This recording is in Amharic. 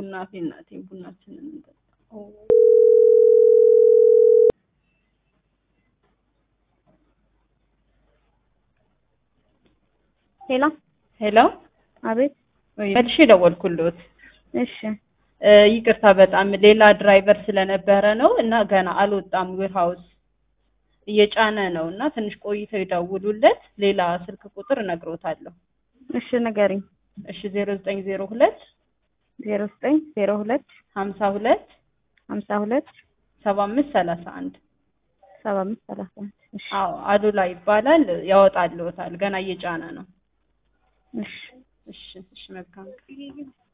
እናቴ እናቴ ቡናችንን እንጠጣ። ሄሎ ሄሎ አቤት ወይ መልሼ ደወልኩልዎት። እሺ እ ይቅርታ በጣም ሌላ ድራይቨር ስለነበረ ነው እና ገና አልወጣም ዌር ሃውስ እየጫነ ነው እና ትንሽ ቆይተው ይደውሉለት። ሌላ ስልክ ቁጥር እነግሮታለሁ። እሺ ንገሪኝ እሺ ዜሮ ዘጠኝ ዜሮ ሁለት ዜሮ ዘጠኝ ዜሮ ሁለት ሀምሳ ሁለት ሀምሳ ሁለት ሰባ አምስት ሰላሳ አንድ ሰባ አምስት ሰላሳ አንድ እሺ አዎ አሉላ ይባላል። ያወጣልዎታል። ገና እየጫነ ነው። እሺ እሺ እሺ መልካም